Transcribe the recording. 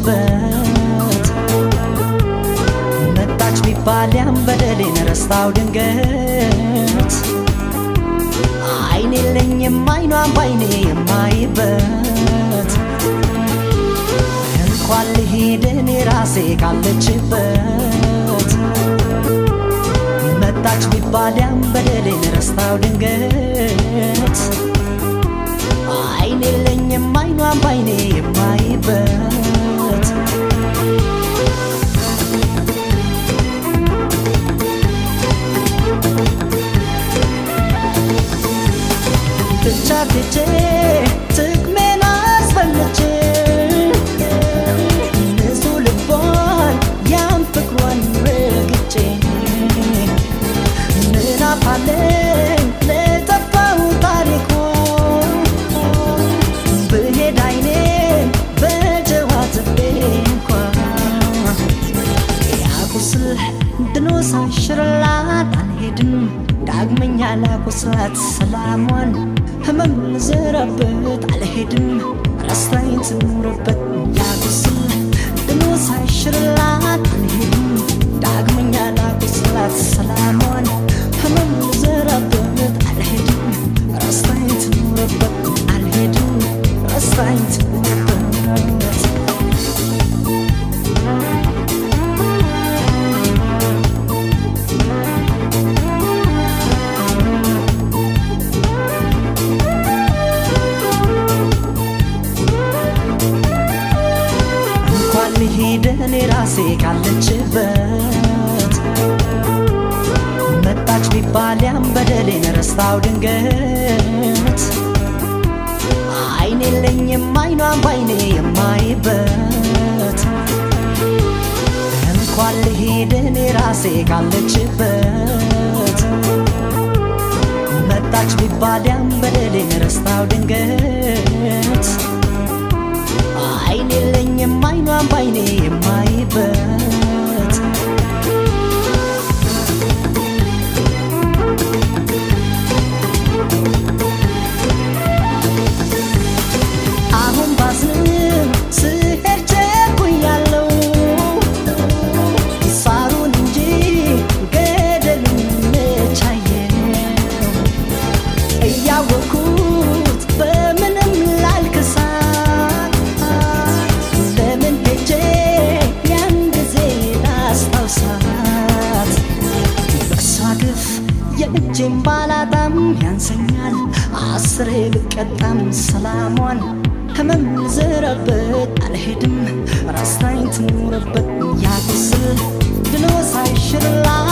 ካለችበት መጣች ቢባል ያን በደሌን ረስታው ድንገት አይን የለኝም አይኗን ባይኔ የማይበት እንኳን ልሄድ እኔ ራሴ ካለችበት መጣች ቢባል ያን በደሌን ረስታው ድንገት አይን የለኝም አይኗን ባይኔ የማይበት ብቻ ትቼ ጥቅሜን አስፈልቼ ንጹህ ልቧን ያን ፍቅሯን ረግጬ ምን አፋለኝ ለጠፋው ታሪኳ ብሄድ አይኔን በጀዋ ትቤ እንኳ ያቁስል ድኖ ሳይሽርላት አልሄድም ዳግመኛ ላቁስላት ሰላሟን ህመም ልዘራበት አልሄድም ረስታኝ ትኑርበት ያቁስል ድኖ ሳይሽርላት አልሄድም ዳግመኛ ላቁስላት ሰላሟን ህመም ልዘራበት አልሄድም ረስታኝ ትኑርበት አልሄድም ረስታኝ ትኑርበት እንኳን ልሄድ እኔ ራሴ ካለችበት መጣች ቢባል ያን በደሌን ረስታው ድንገት አይን የለኝም አይኗን ባይኔ የማይበት እንኳን ልሄድ እኔ ራሴ ካለችበት መጣች ቢባል ያን በደሌን ረስታው ድንገት አይን የለኝም አይኗን ባይኔ የማይበት አሁን ባዝንም ስሄድ ቸኩያለሁ ሳሩን እንጂ ገደሉን መቻየው እያወኩት በምንም ላልክሳት ለምን ሄጄ ያን ጊዜ ላስታውሳት በእሷ ግፍ የእጄን ባላጣም ያንሰኛል አስሬ ብቀጣም ሰላሟን ህመም ልዘራበት አልሄድም ራስታኝ ትኑርበት ያቁስል ድኖ ሳይሽርላ